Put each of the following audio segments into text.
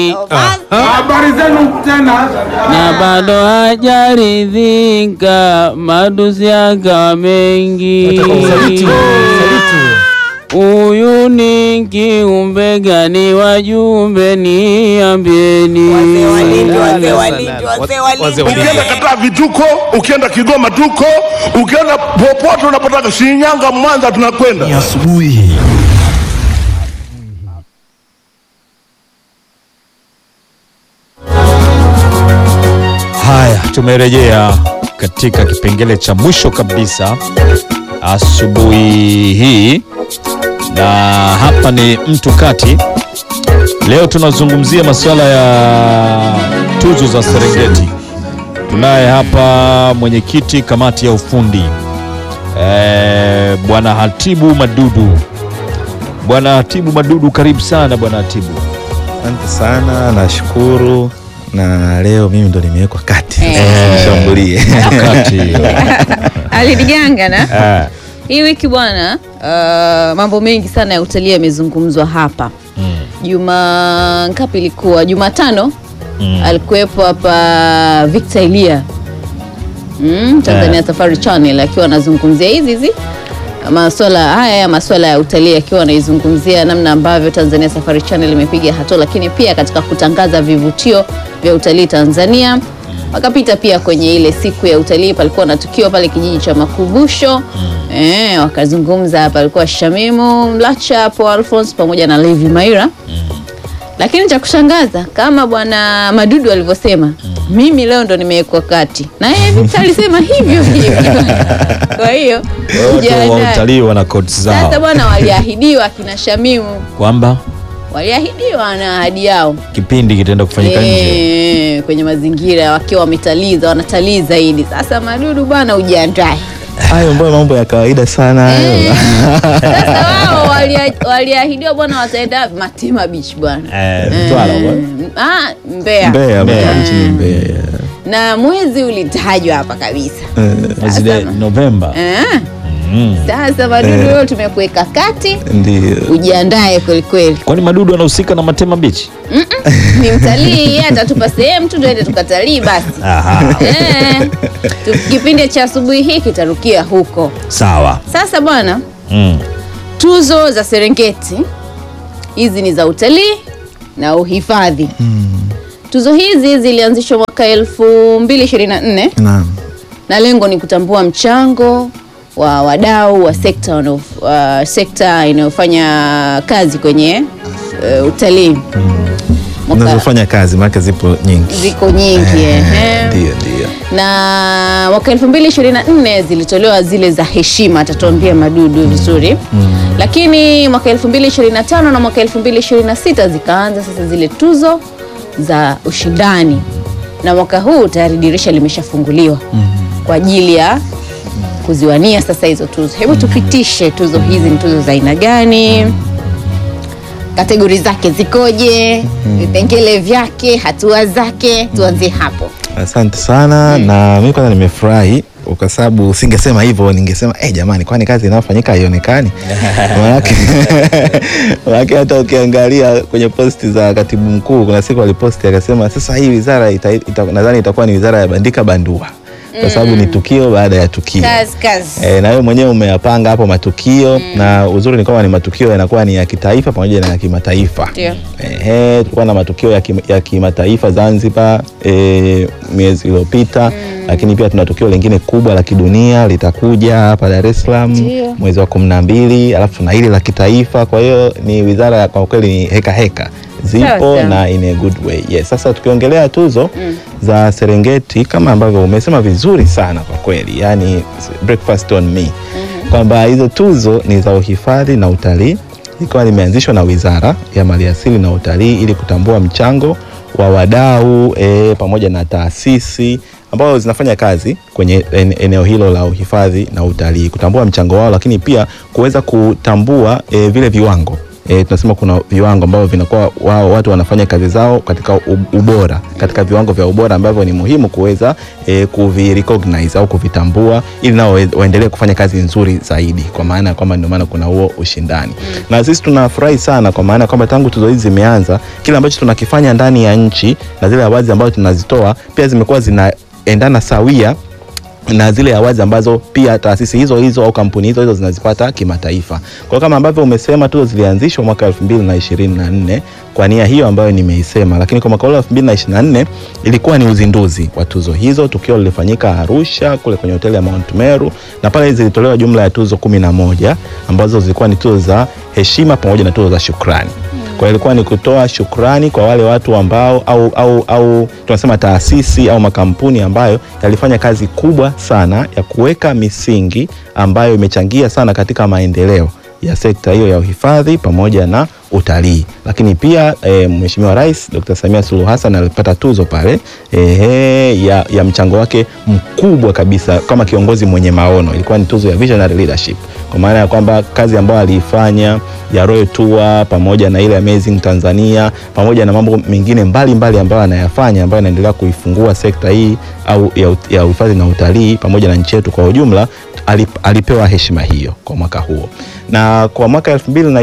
Habari zenu tena. na bado hajaridhika, madusi yakawa mengi. Huyu ni kiumbe gani? Wajumbe niambieni. Ukienda kataa vituko, ukienda Kigoma tuko, ukienda popote unapotaka, Shinyanga, Mwanza, tunakwenda. asubuhi haya tumerejea katika kipengele cha mwisho kabisa asubuhi hii na hapa ni mtu kati leo tunazungumzia masuala ya tuzo za serengeti tunaye hapa mwenyekiti kamati ya ufundi eh, bwana hatibu madudu bwana hatibu madudu karibu sana bwana hatibu Asante sana, nashukuru na leo mimi ndo nimewekwa kati Eh. Sasa nishambulie. kati alidiganga na eh, hii wiki bwana uh, mambo mengi sana ya utalii yamezungumzwa hapa mm, juma ngapi ilikuwa jumatano mm. alikuwepo hapa Victor Elia mm, Tanzania Eh. Safari Channel akiwa anazungumzia hizi hizi maswala haya ya maswala ya utalii akiwa anaizungumzia namna ambavyo Tanzania Safari Channel imepiga hatua, lakini pia katika kutangaza vivutio vya utalii Tanzania. Wakapita pia kwenye ile siku ya utalii, palikuwa na tukio pale kijiji cha Makumbusho eh, wakazungumza. Palikuwa Shamimu Mlacha hapo, Alphonse pamoja na Levi Maira lakini cha kushangaza kama bwana Madudu alivyosema, mimi leo ndo nimewekwa kati, na yeye Victor alisema hivyo hivyo. Kwa hiyo watu wa jiandae. utalii wana codes Sasa zao bwana, waliahidiwa akina Shamimu, kwamba waliahidiwa na ahadi yao kipindi kitaenda kufanyika nje Eh, kwenye mazingira wakiwa wametaliza, wanatalii zaidi. Sasa Madudu bwana, ujiandae. Hayo mbona mambo ya kawaida sana hayo. Eh, Sasa wao walia- waliahidiwa bwana, wataenda Matima Beach bwana, Eh, Mtwara Eh, bwana. ah, Mbeya. Mbeya, Mbeya. Mbeya, nchini Mbeya. yeah. na mwezi ulitajwa hapa kabisa mwezi de- Sasa- Novemba eh. Mm. Sasa Madudu leo tumekuweka kati, Ndio. ujiandae kwelikweli. kwani madudu anahusika na Matema Beach Ni mtalii yeye atatupa sehemu tu tuende tukatalii basi. Aha. Eh, tu- kipindi cha asubuhi hii kitarukia huko. sawa Sasa bwana, mm. tuzo za Serengeti hizi ni za utalii na uhifadhi. Tuzo hizi zilianzishwa mwaka 2024 Naam. na lengo ni kutambua mchango wa wadau wa sekta wanao- wa sekta inayofanya kazi kwenye uh, utalii Mwaka- Unazofanya kazi maana zipo nyingi. ziko nyingi ehe. Ndio, ndio. na mwaka 2024 zilitolewa zile za heshima, atatuambia Madudu vizuri lakini mwaka 2025 na mwaka 2026 zikaanza sasa zile tuzo za ushindani, na mwaka huu tayari dirisha limeshafunguliwa kwa ajili ya kuziwania sasa hizo tuzo. Hebu tupitishe tuzo hizi, ni tuzo za aina gani? Kategori zake zikoje? Vipengele vyake, hatua zake, tuanzie hapo. Asante sana na mimi kwanza nimefurahi kwa sababu usingesema hivyo, ningesema eh, jamani, kwani kazi inayofanyika haionekani? Maanake maanake hata ukiangalia kwenye posti za katibu mkuu, kuna siku aliposti akasema, sasa hii wizara ita, ita, nadhani itakuwa ni wizara ya bandika bandua kwa sababu ni tukio baada ya tukio. Kazi, kazi. E, na wewe mwenyewe umeyapanga hapo matukio na uzuri ni kwamba ni matukio yanakuwa ni ya kitaifa pamoja na ya kimataifa. Ndio. Ehe, tulikuwa na matukio ya, kim, ya kimataifa Zanzibar e, miezi iliyopita lakini pia tuna tukio lingine kubwa la kidunia litakuja hapa Dar es Salaam Ndio. mwezi wa kumi na mbili alafu tuna hili la kitaifa. Kwa hiyo ni wizara ya- kwa kweli ni heka heka zipo Sawa, sawa. na in a good way. Yes. Sasa tukiongelea tuzo za Serengeti kama ambavyo umesema vizuri sana kwa kweli, yani breakfast on me kwamba hizo tuzo ni za uhifadhi na utalii ikiwa limeanzishwa na Wizara ya Maliasili na Utalii ili kutambua mchango wa wadau e, pamoja na taasisi ambazo zinafanya kazi kwenye en- eneo hilo la uhifadhi na utalii, kutambua mchango wao, lakini pia kuweza kutambua e, vile viwango e, tunasema kuna viwango ambavyo vinakuwa wao watu wanafanya kazi zao katika u- ubora katika viwango vya ubora ambavyo ni muhimu kuweza e, kuvirecognize au kuvitambua ili nao wae- waendelee kufanya kazi nzuri zaidi kwa maana ya kwamba ndio maana kuna huo ushindani na sisi tunafurahi sana kwa maana ya kwamba tangu tuzo hizi zimeanza kile ambacho tunakifanya ndani ya nchi na zile awazi ambazo tunazitoa pia zimekuwa zinaendana sawia na zile awazi ambazo pia taasisi hizo hizo au kampuni hizo hizo zinazipata kimataifa. Kwa hiyo kama ambavyo umesema tuzo zilianzishwa mwaka 2024 kwa nia hiyo ambayo nimeisema, lakini kwa mwaka ule 2024 ilikuwa ni uzinduzi wa tuzo hizo. Tukio lilifanyika Arusha kule kwenye hoteli ya Mount Meru, na pale zilitolewa jumla ya tuzo kumi na moja ambazo zilikuwa ni tuzo za heshima pamoja na tuzo za shukrani. Kwa hiyo ilikuwa ni kutoa shukrani kwa wale watu ambao au, au, au tunasema taasisi au makampuni ambayo yalifanya kazi kubwa sana ya kuweka misingi ambayo imechangia sana katika maendeleo ya sekta hiyo ya uhifadhi pamoja na utalii. Lakini pia e, Mheshimiwa Rais Dr. Samia Suluhu Hassan alipata tuzo pale e, ya, ya mchango wake mkubwa kabisa kama kiongozi mwenye maono. Ilikuwa ni tuzo ya Visionary Leadership kwa maana ya kwamba kazi ambayo aliifanya ya Royal Tour pamoja na ile Amazing Tanzania pamoja na mambo mengine mbalimbali ambayo anayafanya ambayo anaendelea kuifungua sekta hii au ya, ut- ya uhifadhi na utalii pamoja na nchi yetu kwa ujumla alip, alipewa heshima hiyo kwa mwaka huo na kwa mwaka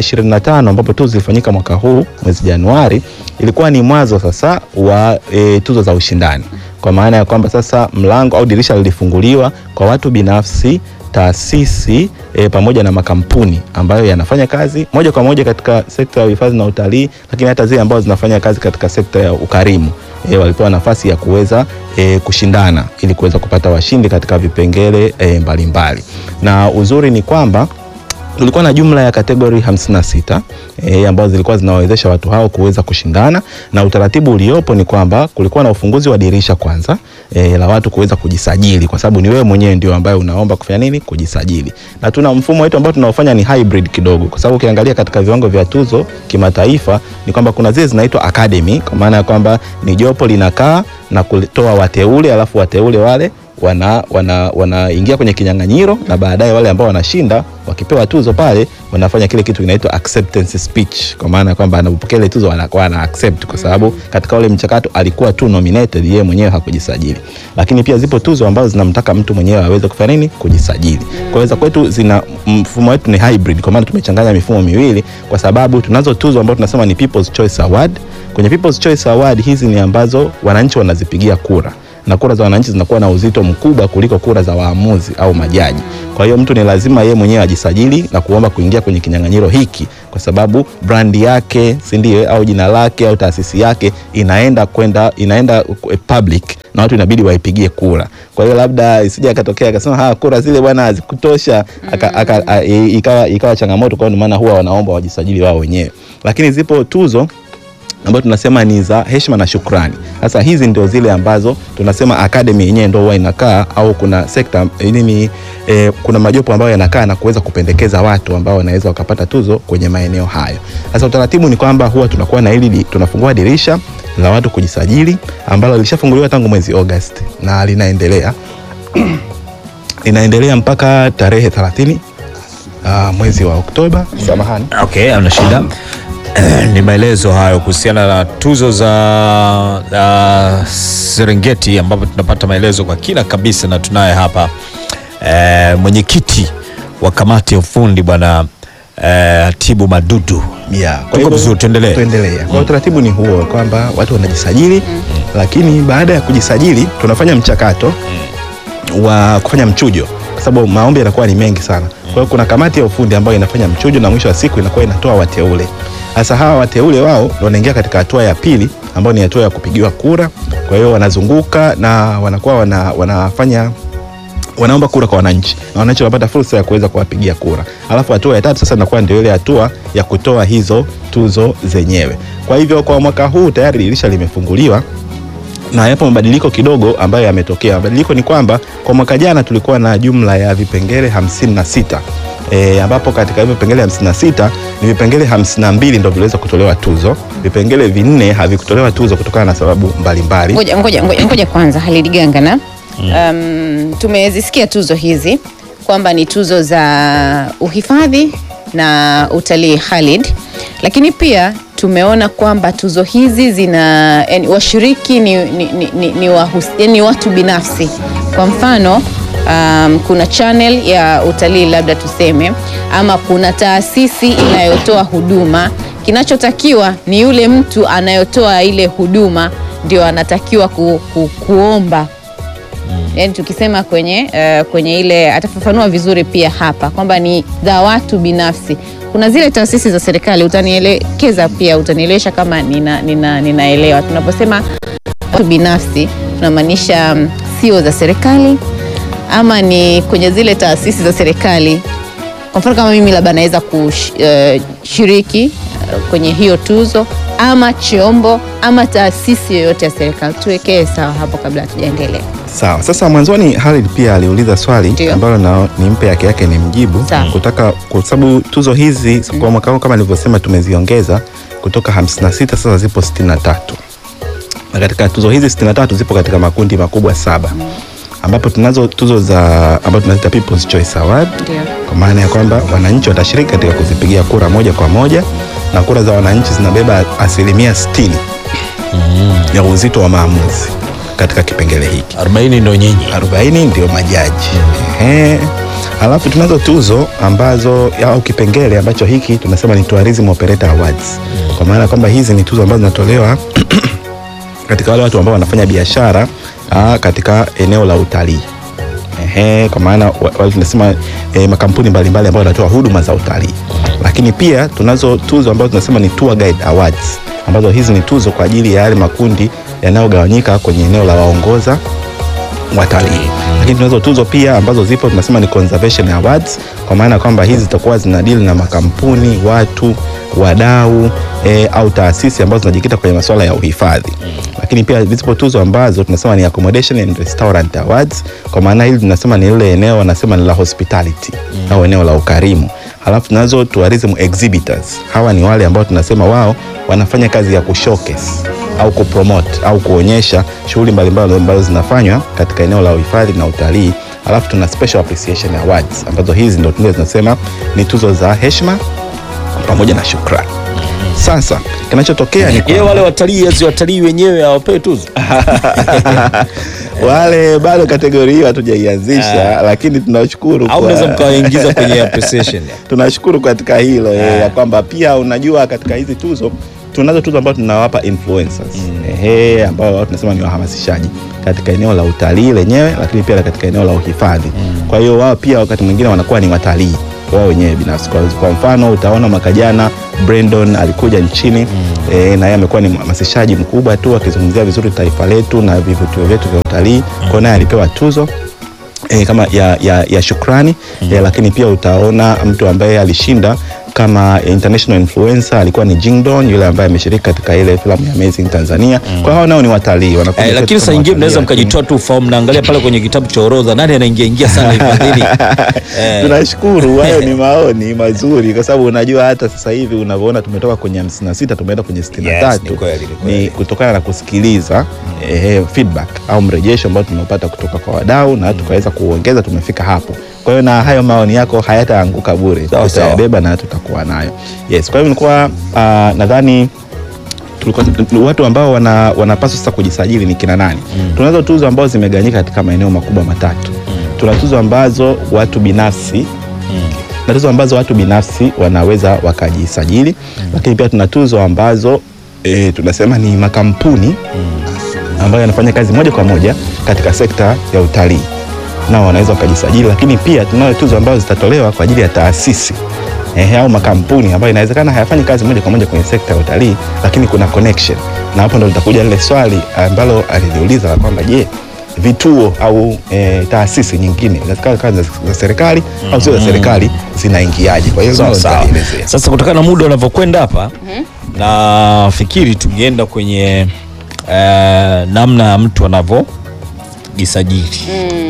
2025 ambapo tuzo zilifanyika mwaka huu mwezi Januari ilikuwa ni mwanzo sasa wa e, tuzo za ushindani kwa maana ya kwamba sasa mlango au dirisha lilifunguliwa kwa watu binafsi taasisi e, pamoja na makampuni ambayo yanafanya kazi moja kwa moja katika sekta ya uhifadhi na utalii, lakini hata zile ambazo zinafanya kazi katika sekta ya ukarimu e, walipewa nafasi ya kuweza e, kushindana ili kuweza kupata washindi katika vipengele e, mbalimbali, na uzuri ni kwamba tulikuwa na jumla ya kategori 56 e, ambazo zilikuwa zinawawezesha watu hao kuweza kushindana, na utaratibu uliopo ni kwamba kulikuwa na ufunguzi wa dirisha kwanza e, la watu kuweza kujisajili, kwa sababu ni wewe mwenyewe ndio ambaye unaomba kufanya nini, kujisajili. Na tuna mfumo wetu ambao tunaofanya ni hybrid kidogo, kwa sababu ukiangalia katika viwango vya tuzo kimataifa ni kwamba kuna zile zinaitwa academy, kwa maana ya kwamba ni jopo linakaa na kutoa wateule, alafu wateule wale wana wana wanaingia kwenye kinyang'anyiro na baadaye wale ambao wanashinda wakipewa tuzo pale wanafanya kile kitu kinaitwa acceptance speech, kwa maana ya kwamba anapopokea ile tuzo anakuwa ana accept, kwa sababu katika ule mchakato alikuwa tu nominated, yeye mwenyewe hakujisajili. Lakini pia zipo tuzo ambazo zinamtaka mtu mwenyewe aweze kufanya nini, kujisajili. Kwa hiyo kwetu zina mfumo wetu ni hybrid, kwa maana tumechanganya mifumo miwili, kwa sababu tunazo tuzo ambazo tunasema ni People's Choice Award. Kwenye People's Choice Award hizi ni ambazo wananchi wanazipigia kura na kura za wananchi zinakuwa na uzito mkubwa kuliko kura za waamuzi au majaji. Kwa hiyo mtu ni lazima yeye mwenyewe ajisajili na kuomba kuingia kwenye kinyang'anyiro hiki, kwa sababu brandi yake, si ndio, au jina lake au taasisi yake inaenda kwenda inaenda eh, public na watu inabidi waipigie kura. Kwa hiyo labda isije akatokea akasema ha, kura zile bwana hazikutosha, aka, aka, a, i- ikawa, ikawa changamoto. Kwa hiyo ndio maana huwa wanaomba wajisajili wao wenyewe, lakini zipo tuzo ambayo tunasema ni za heshima na shukrani. Sasa hizi ndio zile ambazo tunasema academy yenyewe ndio huwa inakaa au kuna sekta nini, eh, kuna majopo ambayo yanakaa na kuweza kupendekeza watu ambao wanaweza wakapata tuzo kwenye maeneo hayo. Sasa utaratibu ni kwamba huwa tunakuwa na hili tunafungua dirisha la watu kujisajili ambalo lilishafunguliwa tangu mwezi August na linaendelea linaendelea mpaka tarehe 30 uh, mwezi wa Oktoba. Samahani. Okay, amna shida. Ni maelezo hayo kuhusiana na tuzo za uh, Serengeti ambapo tunapata maelezo kwa kina kabisa, na tunaye hapa eh, mwenyekiti wa kamati ya ufundi bwana eh, Tibu Madudu. Yeah, kwa Tuko hivyo- vizuri, tuendelee. tuendelee. Kwa utaratibu ni huo kwamba watu wanajisajili, lakini baada ya kujisajili tunafanya mchakato wa kufanya mchujo, kwa sababu maombi yanakuwa ni mengi sana. Kwa hiyo kuna kamati ya ufundi ambayo inafanya mchujo na mwisho wa siku inakuwa inatoa wateule. Sasa hawa wateule wao ndio wanaingia katika hatua ya pili ambayo ni hatua ya kupigiwa kura. Kwa hiyo wanazunguka na wanakuwa wana, wanafanya wanaomba kura kwa wananchi na wananchi wanapata fursa ya kuweza kuwapigia kura. Alafu hatua ya tatu sasa inakuwa ndio ile hatua ya kutoa hizo tuzo zenyewe. Kwa hivyo kwa mwaka huu tayari dirisha limefunguliwa na yapo mabadiliko kidogo ambayo yametokea. Mabadiliko ni kwamba kwa mwaka jana tulikuwa na jumla ya vipengele 56 E, ambapo katika hivyo vipengele 56 ni vipengele 52 ndio viliweza kutolewa tuzo. Vipengele vinne havikutolewa tuzo kutokana na sababu mbalimbali. Ngoja, ngoja, ngoja, ngoja kwanza Halid Gangana. Um, tumezisikia tuzo hizi kwamba ni tuzo za uhifadhi na utalii Halid, lakini pia tumeona kwamba tuzo hizi zina yani, washiriki ni, ni, ni, ni, ni, wahus, yani watu binafsi. Kwa mfano um, kuna channel ya utalii labda tuseme, ama kuna taasisi inayotoa huduma. Kinachotakiwa ni yule mtu anayotoa ile huduma ndio anatakiwa ku, ku, kuomba yani tukisema kwenye uh, kwenye ile atafafanua vizuri pia hapa kwamba ni za watu binafsi. Kuna zile taasisi za serikali, utanielekeza pia, utanielewesha kama nina, nina, ninaelewa. Tunaposema watu binafsi tunamaanisha mm, sio za serikali ama ni kwenye zile taasisi za serikali. Kwa mfano kama mimi labda naweza kushiriki uh, kwenye hiyo tuzo ama chombo ama taasisi yoyote ya serikali. Tuwekee sawa hapo kabla hatujaendelea. Sawa. Sasa mwanzoni Khalid pia aliuliza swali Ndio. ambalo na nimpe yake yake ni mjibu Sawa. kutaka kwa sababu tuzo hizi kwa mwaka huu kama nilivyosema tumeziongeza kutoka 56 sasa zipo 63. Na katika tuzo hizi 63 zipo katika makundi makubwa saba ambapo tunazo tuzo za ambazo tunaziita People's Choice Award Ndio. kwa maana ya kwamba wananchi watashiriki katika kuzipigia kura moja kwa moja na kura za wananchi zinabeba asilimia 60 ya uzito wa maamuzi katika kipengele hiki 40 ndo nyinyi 40 ndio majaji. Ehe. Alafu tunazo tuzo ambazo au kipengele ambacho hiki tunasema ni Tourism Operator Awards. Kwa maana kwamba hizi ni tuzo ambazo zinatolewa katika wale watu ambao wanafanya biashara ah, katika eneo la utalii. Ehe, kwa maana wa- wale tunasema eh, makampuni mbalimbali ambayo yanatoa huduma za utalii. Lakini pia tunazo tuzo ambazo tunasema ni Tour Guide Awards ambazo hizi ni tuzo kwa ajili ya yale makundi yanayogawanyika kwenye eneo la waongoza watalii. Lakini tunazo tuzo pia ambazo zipo tunasema ni conservation awards, kwa maana kwamba hizi zitakuwa zinadili na makampuni, watu, wadau e, au taasisi ambazo zinajikita kwenye masuala ya uhifadhi. Lakini pia zipo tuzo ambazo tunasema ni accommodation and restaurant awards, kwa maana hili tunasema ni lile eneo wanasema ni la hospitality au eneo la ukarimu. Halafu tunazo tourism exhibitors, hawa ni wale ambao tunasema wao wanafanya kazi ya kushowcase au kupromote au kuonyesha shughuli mbalimbali ambazo zinafanywa katika eneo la uhifadhi na utalii. Alafu tuna special appreciation awards ambazo hizi ndo tunaweza tunasema ni tuzo za heshima pamoja na shukrani. Sasa kinachotokea ni ye kwamba wale watalii azi watalii wenyewe hawapewi tuzo wale bado kategori hiyo hatujaianzisha, lakini tunashukuru au kwa- unaweza mkawaingiza kwenye appreciation tunashukuru katika hilo eh, ya kwamba pia unajua katika hizi tuzo tunazo tuzo ambazo tunawapa influencers ehe, ambao wao tunasema ni wahamasishaji katika eneo la utalii lenyewe, lakini pia katika eneo la uhifadhi. Kwa hiyo wao pia wakati mwingine wanakuwa ni watalii wao wenyewe binafsi. Kwa, kwa mfano utaona mwaka jana Brandon alikuja nchini eh, na yeye amekuwa ni mhamasishaji mkubwa tu akizungumzia vizuri taifa letu na vivutio vyetu vya utalii. Kwa hiyo naye alipewa tuzo e, kama ya, ya, ya shukrani mm. e, lakini pia utaona mtu ambaye alishinda kama international influencer alikuwa ni Jingdon yule ambaye ameshiriki katika ile filamu ya Amazing Tanzania. Kwa hao nao ni watalii wanakuja Eh, kwetu lakini kama saa nyingine watalii, mnaweza lakini- mkajitoa tu ufahamu, naangalia pale kwenye kitabu cha orodha, nani anaingia ingia sana hifadhini. Eh, Tunashukuru, hayo ni maoni mazuri, kwa sababu unajua hata sasa hivi unavyoona tumetoka kwenye 56 tumeenda kwenye 63 Yes, ni kweli, ni kweli. ni kutokana na kusikiliza eh, feedback au mrejesho ambao tumeupata kutoka kwa wadau na tukaweza kuongeza, tumefika hapo. Kwa hiyo na hayo maoni yako hayataanguka bure, Sawa, sawa. tutayabeba na tutakuwa nayo. Yes, kwa hiyo nilikuwa ah, nadhani tulikuwa watu ambao wana, wanapaswa sasa kujisajili ni kina nani? Tunazo tuzo ambazo zimegawanyika katika maeneo makubwa matatu. Tuna tuzo ambazo watu binafsi na tuzo ambazo watu binafsi wanaweza wakajisajili, lakini pia tuna tuzo ambazo e, tunasema ni makampuni ambayo yanafanya kazi moja kwa moja katika sekta ya utalii nao wanaweza wakajisajili, lakini pia tunayo tuzo ambazo zitatolewa kwa ajili ya taasisi ehe, au makampuni ambayo inawezekana hayafanyi kazi moja kwa moja kwenye sekta ya utalii, lakini kuna connection, na hapo ndo litakuja lile swali ambalo aliliuliza la kwamba je, vituo au e, taasisi nyingine zinawezekana kazi za za serikali au sio za serikali zinaingiaje? Kwa hiyo sawa hilo sawa. nitalielezea. Sasa kutokana na muda unavyokwenda hapa, nafikiri tungeenda kwenye eh, namna ya mtu anavyojisajili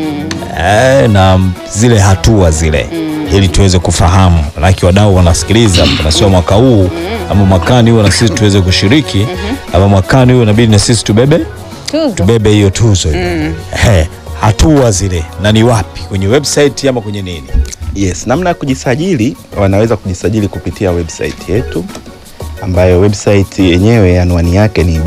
eh, na zile hatua zile ili tuweze kufahamu, manake wadau wanasikiliza, na sio mwaka huu ama mwakani huo na sisi tuweze kushiriki ama mwakani huo inabidi na sisi tubebe Tuzo. tubebe hiyo tuzo hiyo. Eh, hatua zile na ni wapi, kwenye website ama kwenye nini? Yes, namna ya kujisajili wanaweza kujisajili kupitia website yetu ambayo website yenyewe anwani yake ni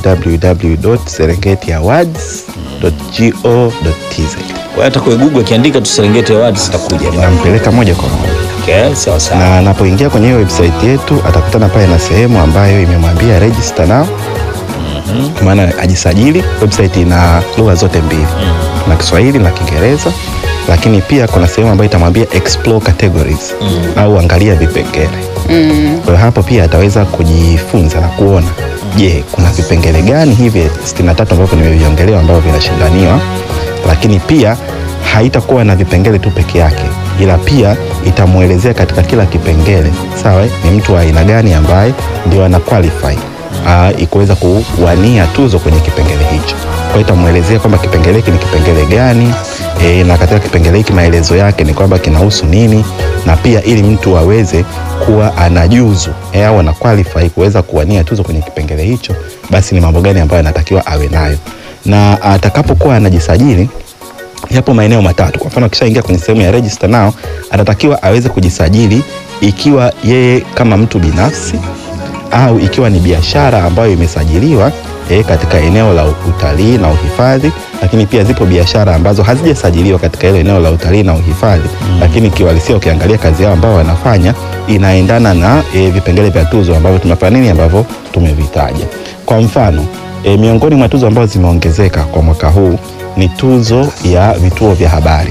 www.serengetiawards.go.tz. Kwa hiyo hata kwa Google akiandika tu Serengeti Awards zitakuja bwana. Nampeleka moja kwa moja Okay, sawa sawa. na anapoingia kwenye hiyo website yetu atakutana pale na sehemu ambayo imemwambia register now kwa maana ajisajili. Website ina lugha zote mbili na Kiswahili na Kiingereza, lakini pia kuna sehemu ambayo itamwambia explore categories au angalia vipengele. Kwa hiyo hapo pia ataweza kujifunza na kuona, je, kuna vipengele gani hivi 63 ambavyo nimeviongelea ambavyo vinashindaniwa, lakini pia haitakuwa na vipengele tu peke yake, ila pia itamwelezea katika kila kipengele, sawa, eh, ni mtu wa aina gani ambaye ndio ana qualify uh, kuweza kuwania tuzo kwenye kipengele hicho. Kwa hiyo itamwelezea kwamba kipengele hiki ni kipengele gani e, na katika kipengele hiki maelezo yake ni kwamba kinahusu nini, na pia ili mtu aweze kuwa anajuzu e, au ana qualify kuweza kuwania tuzo kwenye kipengele hicho, basi ni mambo gani ambayo anatakiwa awe nayo, na atakapokuwa anajisajili yapo maeneo matatu. Kwa mfano, akishaingia kwenye sehemu ya register now, anatakiwa aweze kujisajili ikiwa yeye kama mtu binafsi au ikiwa ni biashara ambayo imesajiliwa e, katika eneo la utalii na uhifadhi, lakini pia zipo biashara ambazo hazijasajiliwa katika ile eneo la utalii na uhifadhi mm. Lakini kiuhalisia ukiangalia kazi yao ambao wanafanya inaendana na e, vipengele vya tuzo ambavyo tumefanya nini ambavyo tumevitaja. Kwa mfano e, miongoni mwa tuzo ambazo zimeongezeka kwa mwaka huu ni tuzo ya vituo vya habari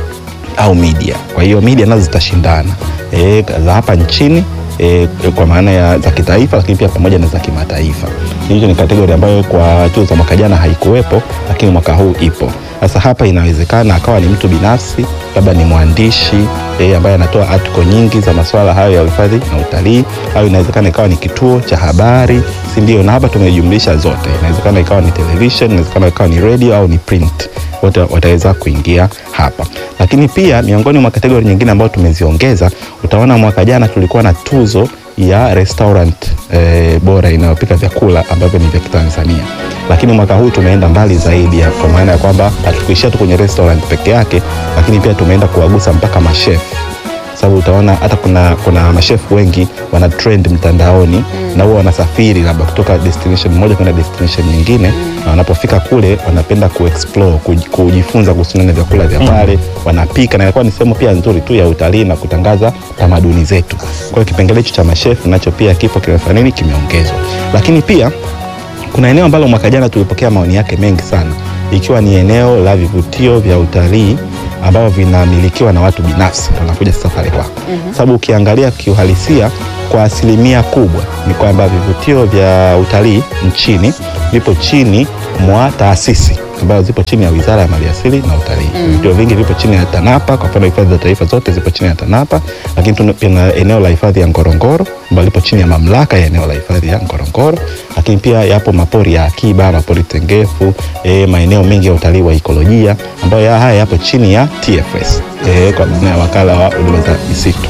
au media. Kwa hiyo media nazo zitashindana e, za hapa nchini e, kwa maana ya za kitaifa, lakini pia pamoja na za kimataifa. Hiyo ni kategori ambayo kwa tuzo za mwaka jana haikuwepo, lakini mwaka huu ipo. Sasa hapa inawezekana akawa ni mtu binafsi, labda ni mwandishi e, ambaye anatoa article nyingi za masuala hayo ya uhifadhi na utalii, au inawezekana ikawa ni kituo cha habari, si ndio? Na hapa tumejumlisha zote, inawezekana ikawa ni television, inawezekana ikawa ni radio au ni print wote wataweza kuingia hapa. Lakini pia miongoni mwa kategori nyingine ambayo tumeziongeza, utaona mwaka jana tulikuwa na tuzo ya restaurant eh, bora inayopika vyakula ambavyo ni vya Kitanzania, lakini mwaka huu tumeenda mbali zaidi ya, kwa maana ya kwamba hatukuishia tu kwenye restaurant peke yake, lakini pia tumeenda kuwagusa mpaka mashef sababu utaona hata kuna, kuna mashefu wengi wana trend mtandaoni mm. na huwa wanasafiri labda kutoka destination moja kwenda destination nyingine mm. na wanapofika kule wanapenda kuexplore kuj- kujifunza kuhusiana na vyakula vya pale wanapika, na inakuwa ni sehemu pia nzuri tu ya utalii na kutangaza tamaduni zetu. Kwa hiyo kipengele hicho cha mashefu nacho pia kipo kimefanya nini, kimeongezwa, lakini pia kuna eneo ambalo mwaka jana tulipokea maoni yake mengi sana, ikiwa ni eneo la vivutio vya utalii ambavyo vinamilikiwa na watu binafsi. Tunakuja sasa pale kwako, mm-hmm. sababu ukiangalia kiuhalisia kwa asilimia kubwa ni kwamba vivutio vya utalii nchini vipo chini mwa taasisi ambazo zipo chini ya Wizara ya Maliasili na Utalii. Vivutio vingi vipo chini ya TANAPA. Kwa mfano, hifadhi za taifa zote zipo chini ya TANAPA, lakini tuna pia eneo la hifadhi ya Ngorongoro ambalo lipo chini ya mamlaka ya eneo la hifadhi ya Ngorongoro, lakini pia yapo mapori ya akiba, mapori tengefu, e, maeneo mengi ya utalii wa ikolojia ambayo ya haya yapo chini ya TFS e, kwa maana ya wakala wa huduma za misitu.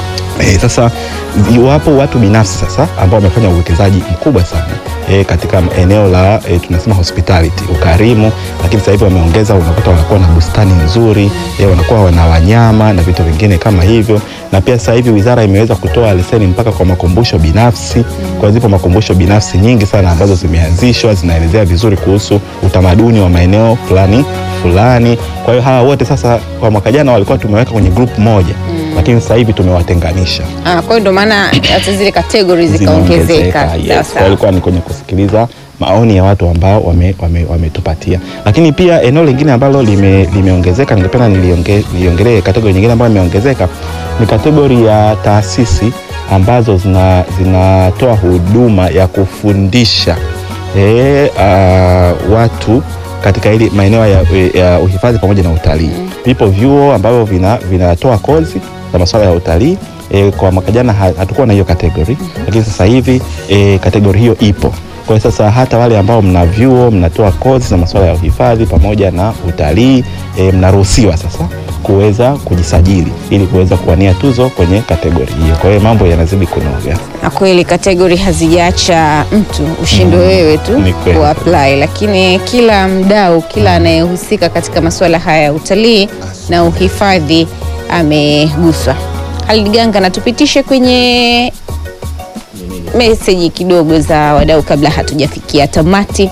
E, sasa wapo watu binafsi sasa ambao wamefanya uwekezaji mkubwa sana e, katika eneo la e, tunasema hospitality ukarimu, lakini sasa hivi wameongeza, unakuta wanakuwa na bustani nzuri e, wanakuwa wana wanyama na vitu vingine kama hivyo, na pia sasa hivi wizara imeweza kutoa leseni mpaka kwa makumbusho binafsi. Kwa zipo makumbusho binafsi nyingi sana ambazo zimeanzishwa zinaelezea vizuri kuhusu utamaduni wa maeneo fulani fulani. Kwa hiyo hawa wote sasa, kwa mwaka jana walikuwa tumeweka kwenye group moja mm. lakini sasa hivi tumewatenganisha Ah, kwa hiyo ndio maana hata zile categories zikaongezeka. zimeongezeka. Yes. Sawa, Kwa sawa. ilikuwa ni kwenye kusikiliza maoni ya watu ambao wametupatia wame, wametupatia. lakini pia eneo lingine ambalo lime, limeongezeka ningependa nilionge- niliongelee kategori nyingine ambayo imeongezeka ni kategori ya taasisi ambazo zina- zinatoa huduma ya kufundisha e, uh, watu katika ili maeneo ya, ya uhifadhi pamoja na utalii. Vipo vyuo ambavyo vina- vinatoa kozi za masuala ya utalii. E, kwa mwaka jana ha- hatukuwa na hiyo kategori lakini sasa hivi e, kategori hiyo ipo. Kwa hiyo sasa hata wale ambao mna vyuo mnatoa kozi za masuala ya uhifadhi pamoja na utalii e, mnaruhusiwa sasa kuweza kujisajili ili kuweza kuwania tuzo kwenye kategori hiyo. Kwa hiyo mambo yanazidi kunoga. Na kweli kategori hazijaacha mtu ushinde wewe tu Ni kweli. kuapply, lakini kila mdau, kila anayehusika katika masuala haya ya utalii na uhifadhi ameguswa. Halid Ganga, natupitishe kwenye meseji kidogo za wadau kabla hatujafikia tamati.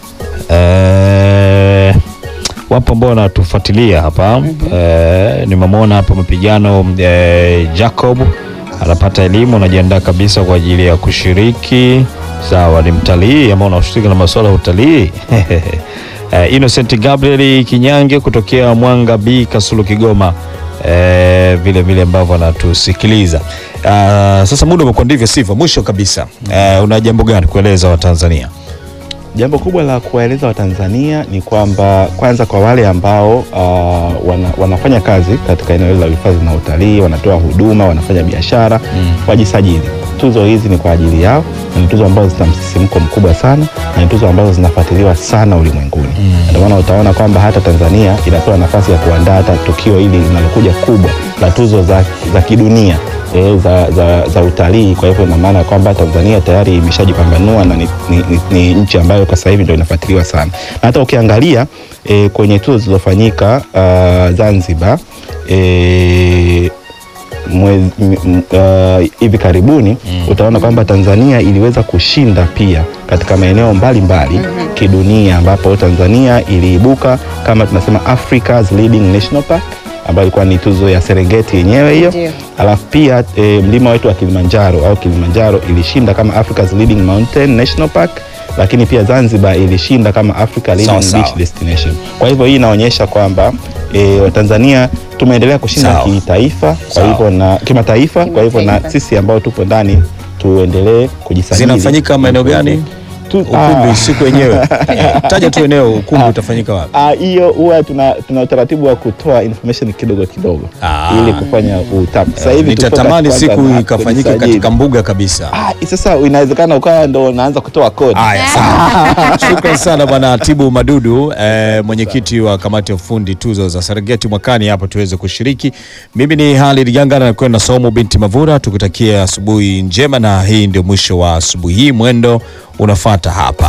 Eh, wapo ambao wanatufuatilia hapa eh, nimemwona hapa mapigano eh, Jacob anapata elimu, anajiandaa kabisa kwa ajili ya kushiriki. Sawa, ni mtalii ambao unahusika na masuala ya utalii eh, Innocent Gabriel Kinyange kutokea Mwanga B Kasulu Kigoma eh, vile vile ambavyo anatusikiliza. Ah, sasa muda umekuwa ndivyo sivyo. Mwisho kabisa eh, una jambo gani kueleza Watanzania? Jambo kubwa la kuwaeleza Watanzania ni kwamba kwanza, kwa wale ambao uh, wana, wanafanya kazi katika eneo hili la uhifadhi na utalii, wanatoa huduma, wanafanya biashara wajisajili. Tuzo hizi ni kwa ajili yao na ni tuzo ambazo zina msisimko mkubwa sana na ni tuzo ambazo zinafuatiliwa sana ulimwenguni. Ndio maana utaona kwamba hata Tanzania inapewa nafasi ya kuandaa hata tukio hili linalokuja kubwa la tuzo za, za kidunia eh, za, za, za utalii. Kwa hivyo ina maana ya kwamba Tanzania tayari imeshajipambanua na ni, ni, ni, ni nchi ambayo kwa sasa hivi ndio inafuatiliwa sana, na hata ukiangalia eh, kwenye tuzo zilizofanyika uh, Zanzibar eh, mwezi m- m- uh, hivi karibuni utaona kwamba Tanzania iliweza kushinda pia katika maeneo mbalimbali kidunia, ambapo Tanzania iliibuka kama tunasema Africa's leading national park ambayo ilikuwa ni tuzo ya Serengeti yenyewe hiyo. Ndio. Alafu pia e, mlima wetu wa Kilimanjaro au Kilimanjaro ilishinda kama Africa's leading mountain national park, lakini pia Zanzibar ilishinda kama Africa leading Sawa, sawa. beach destination. Kwa hivyo hii inaonyesha kwamba e, Watanzania tumeendelea kushinda Sawa. kitaifa, kwa Sawa. hivyo na kimataifa. Kwa hivyo na Kimataifa. sisi ambao tupo ndani tuendelee kujisajili. Zinafanyika maeneo gani? Tu- Ukumbi ah. siku yenyewe. Taja tu eneo ukumbi utafanyika wapi? Ah, hiyo huwa tuna, tuna utaratibu wa kutoa information kidogo kidogo Ah. ili kufanya utap. Sasa hivi tuko Nitatamani katika siku kwanza na ikafanyika kujisajili. katika mbuga kabisa. Ah, sasa inawezekana ukawa ndo unaanza kutoa kodi. Haya, sawa. Shukran sana bwana Tibu Madudu, eh, mwenyekiti wa kamati ya ufundi tuzo za Serengeti mwakani hapa tuweze kushiriki. Mimi ni Halid Ganga na kwenda Saumu binti Mavura, tukutakia asubuhi njema, na hii ndio mwisho wa asubuhi hii. Mwendo unafuata hapa.